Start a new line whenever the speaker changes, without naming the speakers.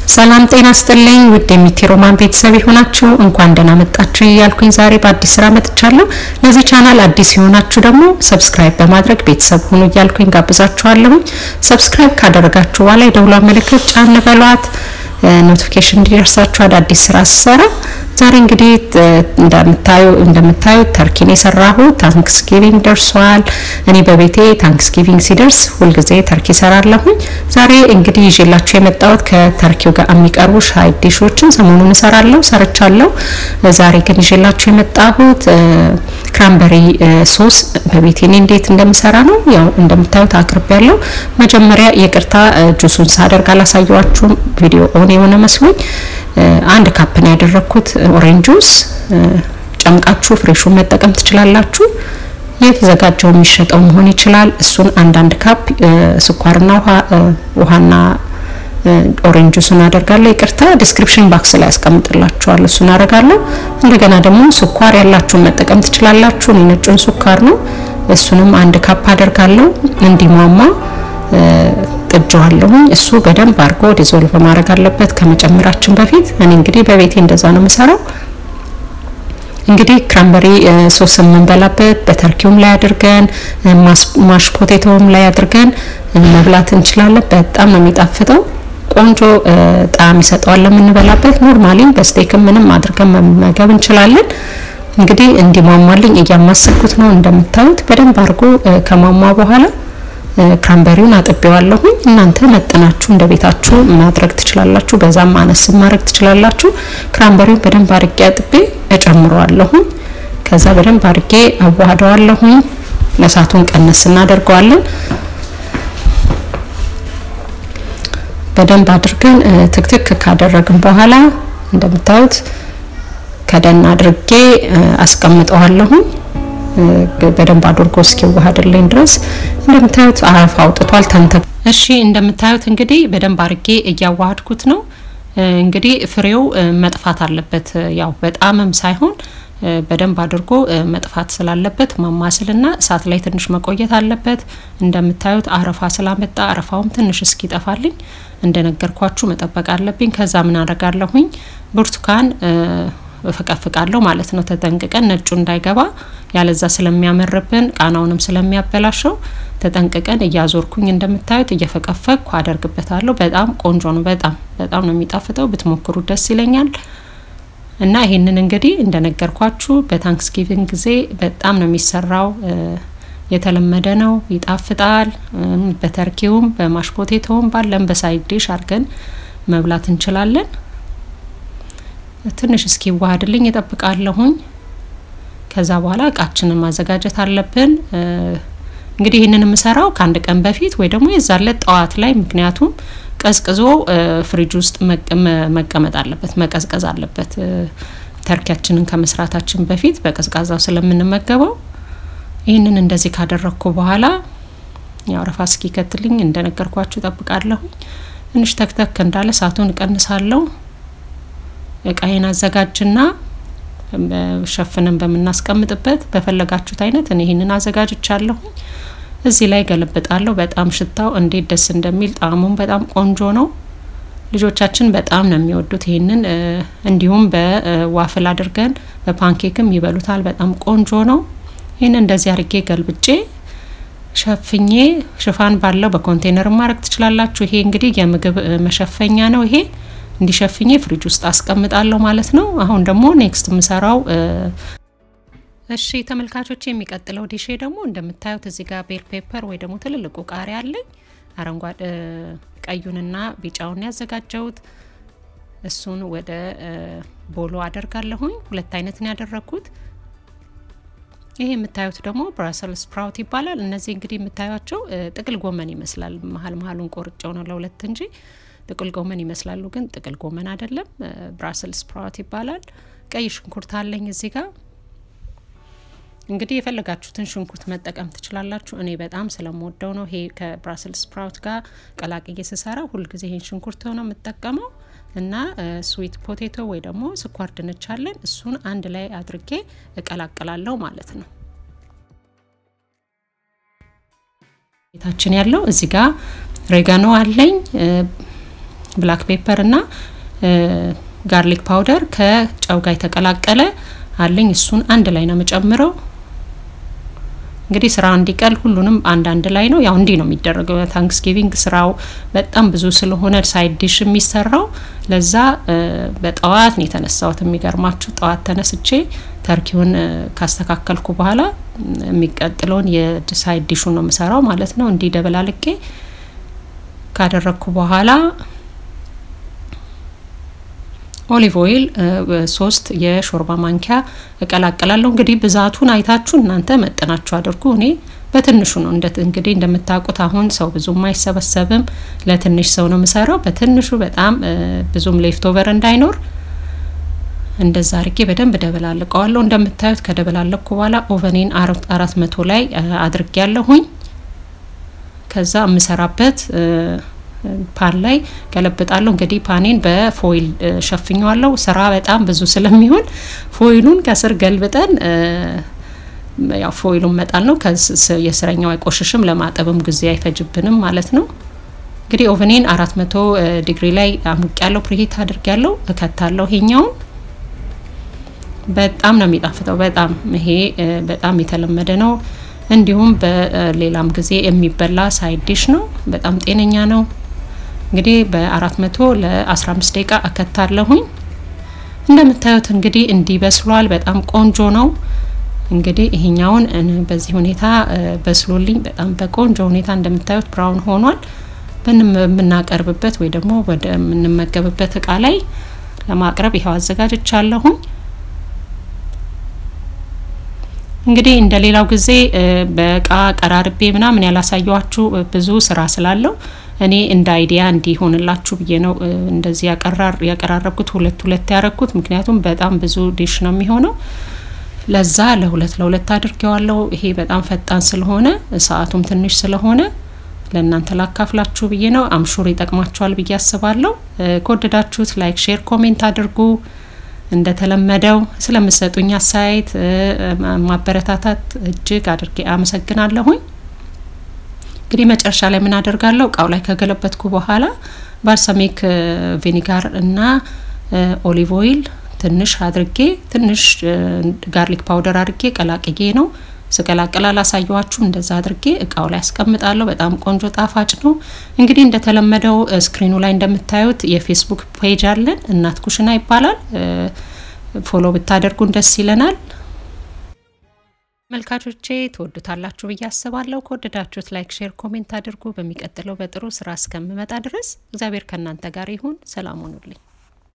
ሰላም ጤና ስጥልኝ ውድ የሚቴሮማን ቤተሰብ የሆናችሁ እንኳን ደህና መጣችሁ እያልኩኝ ዛሬ በአዲስ ስራ መጥቻለሁ። ለዚህ ቻናል አዲስ የሆናችሁ ደግሞ ሰብስክራይብ በማድረግ ቤተሰብ ሁኑ እያልኩኝ ጋብዛችኋለሁኝ። ሰብስክራይብ ካደረጋችሁ በኋላ የደውሏ ምልክት ጫን በሏት፣ ኖቲፊኬሽን እንዲደርሳችሁ አዳዲስ ስራ ስሰራ። ዛሬ እንግዲህ እንደምታዩ እንደምታዩት ተርኪን የሰራሁት ታንክስ ጊቪንግ ደርሷል። እኔ በቤቴ ታንክስ ጊቪንግ ሲደርስ ሁልጊዜ ተርኪ ሰራለሁኝ። ዛሬ እንግዲህ ይዤላችሁ የመጣሁት ከተርኪው ጋር የሚቀርቡ ሻይ ዲሾችን ሰሞኑን እሰራለሁ ሰርቻለሁ። ዛሬ ግን ይዤላችሁ የመጣሁት ክራምበሪ ሶስ በቤቴ እኔ እንዴት እንደምሰራ ነው። ያው እንደምታዩት አቅርቤ ያለው መጀመሪያ ይቅርታ ጁሱን ሳደርግ አላሳየዋችሁም። ቪዲዮ ኦን የሆነ መስሎኝ አንድ ካፕ ነው ያደረኩት ኦሬንጅ ጁስ። ጨምቃችሁ ፍሬሹን መጠቀም ትችላላችሁ። የተዘጋጀው የሚሸጠው መሆን ይችላል። እሱን አንዳንድ ካፕ ስኳርና ውሃ ውሃና ኦሬንጅ ጁስን አደርጋለሁ። ይቅርታ ዲስክሪፕሽን ባክስ ላይ ያስቀምጥላችኋል። እሱን አደርጋለሁ። እንደገና ደግሞ ስኳር ያላችሁን መጠቀም ትችላላችሁ። እኔ ነጩን ስኳር ነው። እሱንም አንድ ካፕ አደርጋለሁ እንዲሟሟ ጥጄዋለሁኝ። እሱ በደንብ አድርጎ ዲዞልቭ ማድረግ አለበት ከመጨመራችን በፊት። እኔ እንግዲህ በቤቴ እንደዛ ነው የምሰራው። እንግዲህ ክራምበሪ ሶስ የምንበላበት በተርኪውም ላይ አድርገን ማሽ ፖቴቶም ላይ አድርገን መብላት እንችላለን። በጣም ነው የሚጣፍጠው። ቆንጆ ጣዕም ይሰጠዋል ለምንበላበት። ኖርማሊ በስቴክም ምንም አድርገን መመገብ እንችላለን። እንግዲህ እንዲሟሟልኝ እያማሰልኩት ነው። እንደምታዩት በደንብ አድርጎ ከሟሟ በኋላ ክራምበሪውን አጥቤዋለሁኝ። እናንተ መጠናችሁ እንደ ቤታችሁ ማድረግ ትችላላችሁ። በዛም አነስ ማድረግ ትችላላችሁ። ክራምበሪውን በደንብ አድርጌ አጥቤ እጨምረዋለሁኝ። ከዛ በደንብ አድርጌ አዋህደዋለሁኝ። እሳቱን ቀነስ እናደርገዋለን። በደንብ አድርገን ትክትክ ካደረግን በኋላ እንደምታዩት ከደን አድርጌ አስቀምጠዋለሁኝ። በደንብ አድርጎ እስኪዋሃድልኝ ድረስ እንደምታዩት አረፋ አውጥቷል። ተንተ እሺ፣ እንደምታዩት እንግዲህ በደንብ አድርጌ እያዋሃድኩት ነው። እንግዲህ ፍሬው መጥፋት አለበት። ያው በጣምም ሳይሆን በደንብ አድርጎ መጥፋት ስላለበት ማማስልና እሳት ላይ ትንሽ መቆየት አለበት። እንደምታዩት አረፋ ስላመጣ አረፋውም ትንሽ እስኪጠፋልኝ እንደነገርኳችሁ መጠበቅ አለብኝ። ከዛ ምን አደርጋለሁኝ ብርቱካን እፈቀፍቃለሁ ማለት ነው። ተጠንቅቀን ነጩ እንዳይገባ ያለዛ ስለሚያመርብን ቃናውንም ስለሚያበላሸው ተጠንቅቀን እያዞርኩኝ እንደምታዩት እየፈቀፈቅኩ አደርግበታለሁ። በጣም ቆንጆ ነው። በጣም በጣም ነው የሚጣፍጠው። ብትሞክሩ ደስ ይለኛል። እና ይሄንን እንግዲህ እንደነገርኳችሁ በታንክስጊቪንግ ጊዜ በጣም ነው የሚሰራው። የተለመደ ነው። ይጣፍጣል። በተርኪውም በማሽፖቴቶውም ባለን በሳይድ ዲሽ አድርገን መብላት እንችላለን። ትንሽ እስኪ ዋሃድልኝ እጠብቃለሁኝ። ከዛ በኋላ እቃችንን ማዘጋጀት አለብን። እንግዲህ ይህንን የምሰራው ከአንድ ቀን በፊት ወይ ደግሞ የዛለት ጠዋት ላይ ምክንያቱም ቀዝቅዞ ፍሪጅ ውስጥ መቀመጥ አለበት፣ መቀዝቀዝ አለበት። ተርኪያችንን ከመስራታችን በፊት በቀዝቃዛው ስለምንመገበው ይህንን እንደዚህ ካደረግኩ በኋላ ያው ረፋ እስኪከትልኝ እንደነገርኳችሁ ጠብቃለሁኝ። ትንሽ ተክተክ እንዳለ እሳቱን እቀንሳለሁ። እቃዬን አዘጋጅና ሸፍነን በምናስቀምጥበት በፈለጋችሁት አይነት እኔ ይህንን አዘጋጅቻለሁኝ። እዚህ ላይ ገለብጣለሁ። በጣም ሽታው እንዴት ደስ እንደሚል ጣዕሙም በጣም ቆንጆ ነው። ልጆቻችን በጣም ነው የሚወዱት ይህንን። እንዲሁም በዋፍል አድርገን በፓንኬክም ይበሉታል። በጣም ቆንጆ ነው። ይህን እንደዚህ አርጌ ገልብጬ ሸፍኜ ሽፋን ባለው በኮንቴነር ማድረግ ትችላላችሁ። ይሄ እንግዲህ የምግብ መሸፈኛ ነው። ይሄ እንዲሸፍኜ ፍሪጅ ውስጥ አስቀምጣለሁ ማለት ነው። አሁን ደግሞ ኔክስት የምሰራው እሺ ተመልካቾች፣ የሚቀጥለው ዲሼ ደግሞ እንደምታዩት እዚህ ጋር ቤል ፔፐር ወይ ደግሞ ትልልቁ ቃሪያ አለኝ። አረንጓዴ ቀዩንና ቢጫውን ያዘጋጀውት እሱን ወደ ቦሎ አደርጋለሁኝ። ሁለት አይነት ነው ያደረኩት። ይሄ የምታዩት ደግሞ ብራሰል ስፕራውት ይባላል። እነዚህ እንግዲህ የምታዩቸው ጥቅል ጎመን ይመስላል። መሀል መሀሉን ቆርጬው ነው ለሁለት እንጂ ጥቅል ጎመን ይመስላሉ፣ ግን ጥቅል ጎመን አይደለም። ብራሰል ስፕራውት ይባላል። ቀይ ሽንኩርት አለኝ እዚህ ጋር እንግዲህ የፈለጋችሁትን ሽንኩርት መጠቀም ትችላላችሁ። እኔ በጣም ስለምወደው ነው ይሄ ከብራስል ስፕራውት ጋር ቀላቅዬ ስሰራ ሁልጊዜ ይሄን ሽንኩርት ነው የምጠቀመው እና ስዊት ፖቴቶ ወይ ደግሞ ስኳር ድንች አለን እሱን አንድ ላይ አድርጌ እቀላቅላለሁ ማለት ነው። ቤታችን ያለው እዚህ ጋር ሬጋኖ አለኝ ብላክ ፔፐር እና ጋርሊክ ፓውደር ከጨው ጋር የተቀላቀለ አለኝ። እሱን አንድ ላይ ነው የምጨምረው። እንግዲህ ስራ እንዲቀል ሁሉንም አንድ አንድ ላይ ነው። ያው እንዲህ ነው የሚደረገው። ታንክስጊቪንግ ስራው በጣም ብዙ ስለሆነ ሳይድ ዲሽ የሚሰራው ለዛ በጠዋት ነው የተነሳሁት። የሚገርማችሁ ጠዋት ተነስቼ ተርኪውን ካስተካከልኩ በኋላ የሚቀጥለውን የሳይድ ዲሹ ነው የምሰራው ማለት ነው። እንዲህ ደበላልቄ ካደረግኩ በኋላ ኦሊቭ ኦይል ሶስት የሾርባ ማንኪያ እቀላቀላለሁ። እንግዲህ ብዛቱን አይታችሁ እናንተ መጠናችሁ አድርጉ። እኔ በትንሹ ነው እንግዲህ እንደምታውቁት አሁን ሰው ብዙም አይሰበሰብም። ለትንሽ ሰው ነው የምሰራው። በትንሹ በጣም ብዙም ሌፍቶቨር እንዳይኖር እንደዛ አርጌ በደንብ ደበላልቀዋለሁ። እንደምታዩት ከደበላለኩ በኋላ ኦቨኔን አራት መቶ ላይ አድርጌ ያለሁኝ ከዛ የምሰራበት ፓን ላይ ገለብጣለሁ። እንግዲህ ፓኔን በፎይል ሸፍኘዋለሁ። ስራ በጣም ብዙ ስለሚሆን ፎይሉን ከስር ገልብጠን ያው ፎይሉን መጣል ነው። የስረኛው አይቆሽሽም፣ ለማጠብም ጊዜ አይፈጅብንም ማለት ነው። እንግዲህ ኦቨኔን አራት መቶ ዲግሪ ላይ አሙቅ ያለው ፕሪሂት አድርግ ያለው እከታለሁ። ይሄኛውን በጣም ነው የሚጣፍጠው። በጣም ይሄ በጣም የተለመደ ነው። እንዲሁም በሌላም ጊዜ የሚበላ ሳይድ ዲሽ ነው። በጣም ጤነኛ ነው። እንግዲህ በአራት መቶ ለአስራ አምስት ደቂቃ እከታለሁኝ። እንደምታዩት እንግዲህ እንዲህ በስሏል። በጣም ቆንጆ ነው። እንግዲህ ይሄኛውን በዚህ ሁኔታ በስሎልኝ በጣም በቆንጆ ሁኔታ እንደምታዩት ብራውን ሆኗል። በምናቀርብበት ወይ ደግሞ ወደ የምንመገብበት እቃ ላይ ለማቅረብ ይኸው አዘጋጅቻለሁኝ። እንግዲህ እንደ ሌላው ጊዜ በእቃ ቀራርቤ ምናምን ያላሳየዋችሁ ብዙ ስራ ስላለው እኔ እንደ አይዲያ እንዲሆንላችሁ ብዬ ነው እንደዚህ ያቀራረብኩት ሁለት ሁለት ያረኩት። ምክንያቱም በጣም ብዙ ዲሽ ነው የሚሆነው። ለዛ ለሁለት ለሁለት አድርጌዋለሁ። ይሄ በጣም ፈጣን ስለሆነ ሰዓቱም ትንሽ ስለሆነ ለእናንተ ላካፍላችሁ ብዬ ነው። አምሹር ይጠቅማችኋል ብዬ አስባለሁ። ከወደዳችሁት ላይክ፣ ሼር፣ ኮሜንት አድርጉ። እንደተለመደው ስለምሰጡኝ አስተያየት ማበረታታት እጅግ አድርጌ አመሰግናለሁኝ። እንግዲህ መጨረሻ ላይ ምን አደርጋለሁ? እቃው ላይ ከገለበትኩ በኋላ ባልሳሚክ ቪኒጋር እና ኦሊቭ ኦይል ትንሽ አድርጌ ትንሽ ጋርሊክ ፓውደር አድርጌ ቀላቅዬ ነው ስቀላቅላ ላሳየዋችሁ። እንደዛ አድርጌ እቃው ላይ አስቀምጣለሁ። በጣም ቆንጆ ጣፋጭ ነው። እንግዲህ እንደተለመደው ስክሪኑ ላይ እንደምታዩት የፌስቡክ ፔጅ አለን፣ እናት ኩሽና ይባላል። ፎሎ ብታደርጉን ደስ ይለናል። መልካቾቼ ትወዱታላችሁ ብዬ አስባለሁ። ከወደዳችሁት ላይክ፣ ሼር፣ ኮሜንት አድርጉ። በሚቀጥለው በጥሩ ስራ እስከምመጣ ድረስ እግዚአብሔር ከእናንተ ጋር ይሁን። ሰላም ሁኑልኝ።